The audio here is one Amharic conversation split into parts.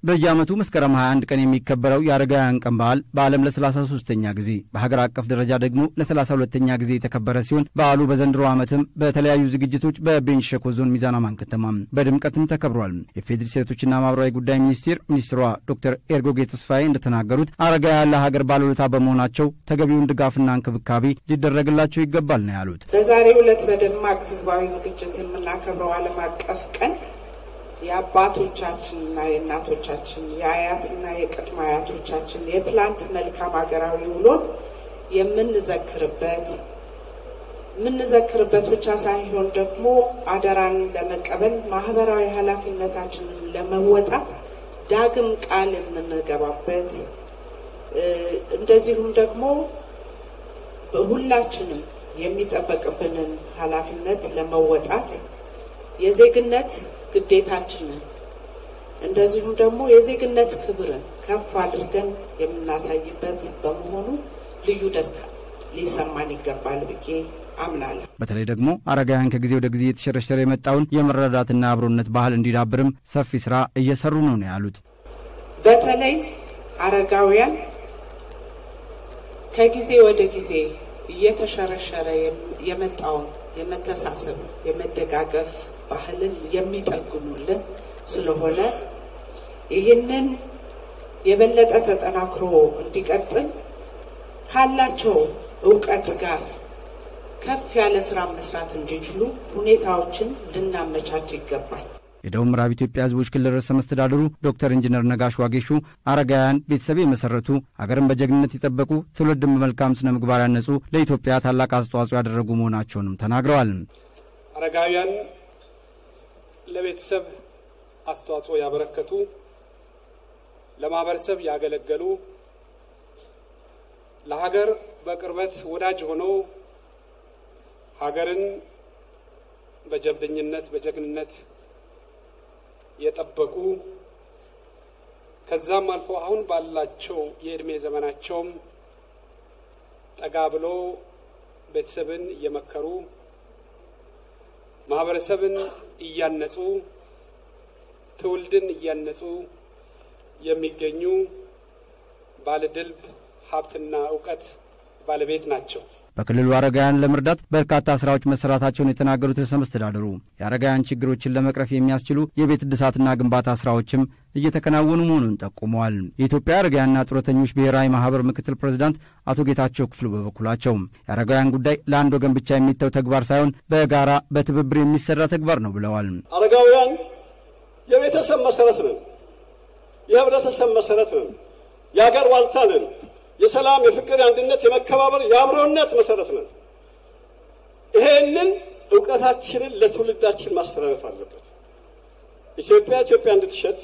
በየዓመቱ መስከረም 21 ቀን የሚከበረው የአረጋውያን ቀን በዓል በዓለም ለ33ኛ ጊዜ በሀገር አቀፍ ደረጃ ደግሞ ለ32ኛ ጊዜ የተከበረ ሲሆን በዓሉ በዘንድሮ ዓመትም በተለያዩ ዝግጅቶች በቤንች ሸኮ ዞን ሚዛን አማን ከተማ በድምቀትም ተከብሯል። የፌዴሪ ሴቶችና ማህበራዊ ጉዳይ ሚኒስቴር ሚኒስትሯ ዶክተር ኤርጎጌ ተስፋዬ እንደተናገሩት አረጋውያን ለሀገር ባለውለታ በመሆናቸው ተገቢውን ድጋፍና እንክብካቤ ሊደረግላቸው ይገባል ነው ያሉት። በዛሬው ዕለት በደማቅ ህዝባዊ ዝግጅት የምናከብረው ዓለም አቀፍ ቀን የአባቶቻችንና የእናቶቻችን የአያትና የቅድመ አያቶቻችን የትላንት መልካም ሀገራዊ ውሎን የምንዘክርበት የምንዘክርበት ብቻ ሳይሆን ደግሞ አደራን ለመቀበል ማህበራዊ ኃላፊነታችንን ለመወጣት ዳግም ቃል የምንገባበት እንደዚሁም ደግሞ ሁላችንም የሚጠበቅብንን ኃላፊነት ለመወጣት የዜግነት ግዴታችንን እንደዚሁም ደግሞ የዜግነት ክብርን ከፍ አድርገን የምናሳይበት በመሆኑ ልዩ ደስታ ሊሰማን ይገባል ብዬ አምናለሁ። በተለይ ደግሞ አረጋውያን ከጊዜ ወደ ጊዜ የተሸረሸረ የመጣውን የመረዳዳትና አብሮነት ባህል እንዲዳብርም ሰፊ ስራ እየሰሩ ነው ነው ያሉት። በተለይ አረጋውያን ከጊዜ ወደ ጊዜ እየተሸረሸረ የመጣውን የመተሳሰብ የመደጋገፍ ባህልን የሚጠግኑልን ስለሆነ ይህንን የበለጠ ተጠናክሮ እንዲቀጥል ካላቸው እውቀት ጋር ከፍ ያለ ስራ መስራት እንዲችሉ ሁኔታዎችን ልናመቻች ይገባል። የደቡብ ምዕራብ ኢትዮጵያ ሕዝቦች ክልል ርዕሰ መስተዳድሩ ዶክተር ኢንጂነር ነጋሽ ዋጌሹ አረጋውያን ቤተሰብ የመሰረቱ አገርን በጀግንነት የጠበቁ ትውልድን በመልካም ስነ ምግባር ያነጹ ለኢትዮጵያ ታላቅ አስተዋጽኦ ያደረጉ መሆናቸውንም ተናግረዋል። አረጋውያን ለቤተሰብ አስተዋጽኦ ያበረከቱ፣ ለማህበረሰብ ያገለገሉ፣ ለሀገር በቅርበት ወዳጅ ሆነው ሀገርን በጀብደኝነት በጀግንነት የጠበቁ ከዛም አልፎ አሁን ባላቸው የእድሜ ዘመናቸውም ጠጋ ብሎ ቤተሰብን እየመከሩ ማህበረሰብን እያነጹ ትውልድን እያነጹ የሚገኙ ባለድልብ ሀብትና እውቀት ባለቤት ናቸው። በክልሉ አረጋውያን ለመርዳት በርካታ ስራዎች መሰራታቸውን የተናገሩት ርዕሰ መስተዳድሩ የአረጋውያን ችግሮችን ለመቅረፍ የሚያስችሉ የቤት እድሳትና ግንባታ ስራዎችም እየተከናወኑ መሆኑን ጠቁመዋል። የኢትዮጵያ አረጋውያንና ጡረተኞች ብሔራዊ ማህበር ምክትል ፕሬዚዳንት አቶ ጌታቸው ክፍሉ በበኩላቸው የአረጋውያን ጉዳይ ለአንድ ወገን ብቻ የሚተው ተግባር ሳይሆን በጋራ በትብብር የሚሰራ ተግባር ነው ብለዋል። አረጋውያን የቤተሰብ መሰረት ነን፣ የህብረተሰብ መሰረት ነን፣ የአገር ዋልታ ነን የሰላም፣ የፍቅር፣ የአንድነት፣ የመከባበር፣ የአብሮነት መሰረት ነን። ይሄንን እውቀታችንን ለትውልዳችን ማስተላለፍ አለበት። ኢትዮጵያ ኢትዮጵያ እንድትሸት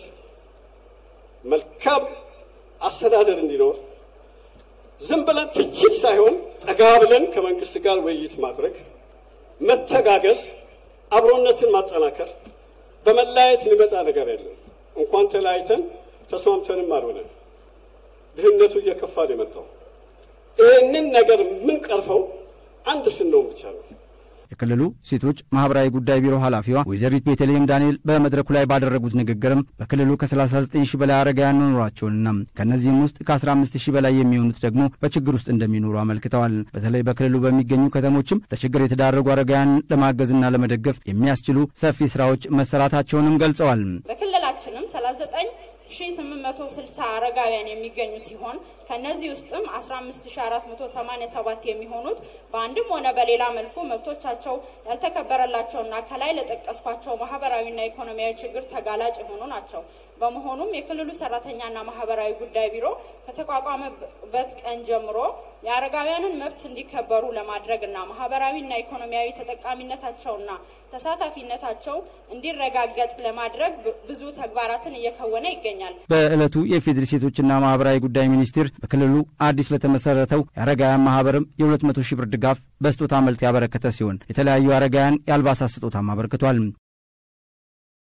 መልካም አስተዳደር እንዲኖር ዝም ብለን ትችት ሳይሆን ጠጋ ብለን ከመንግስት ጋር ውይይት ማድረግ፣ መተጋገዝ፣ አብሮነትን ማጠናከር። በመለያየት የሚመጣ ነገር የለም። እንኳን ተለያይተን ተስማምተንም አልሆነን ድህነቱ እየከፋ ነው የመጣው። ይህንን ነገር ምን ቀርፈው አንድ ስንሆን ብቻ ነው። የክልሉ ሴቶች ማህበራዊ ጉዳይ ቢሮ ኃላፊዋ ወይዘሪት ቤተልሔም ዳንኤል በመድረኩ ላይ ባደረጉት ንግግርም በክልሉ ከ39 ሺህ በላይ አረጋውያን መኖራቸውንና ከእነዚህም ውስጥ ከ15 ሺህ በላይ የሚሆኑት ደግሞ በችግር ውስጥ እንደሚኖሩ አመልክተዋል። በተለይ በክልሉ በሚገኙ ከተሞችም ለችግር የተዳረጉ አረጋውያን ለማገዝና ለመደገፍ የሚያስችሉ ሰፊ ስራዎች መሰራታቸውንም ገልጸዋል። በክልላችንም 39 1860 አረጋውያን የሚገኙ ሲሆን ከነዚህ ውስጥም 15487 የሚሆኑት በአንድም ሆነ በሌላ መልኩ መብቶቻቸው ያልተከበረላቸውና ከላይ ለጠቀስኳቸው ማህበራዊና ኢኮኖሚያዊ ችግር ተጋላጭ የሆኑ ናቸው። በመሆኑም የክልሉ ሰራተኛና ማህበራዊ ጉዳይ ቢሮ ከተቋቋመበት ቀን ጀምሮ የአረጋውያንን መብት እንዲከበሩ ለማድረግና ማህበራዊና ኢኮኖሚያዊ ተጠቃሚነታቸውና ተሳታፊነታቸው እንዲረጋገጥ ለማድረግ ብዙ ተግባራትን እየከወነ ይገኛል። በዕለቱ የፌዴሪ ሴቶችና ማህበራዊ ጉዳይ ሚኒስቴር በክልሉ አዲስ ለተመሰረተው የአረጋውያን ማህበርም የ200 ሺህ ብር ድጋፍ በስጦታ መልክ ያበረከተ ሲሆን የተለያዩ አረጋውያን የአልባሳት ስጦታም አበርክቷል።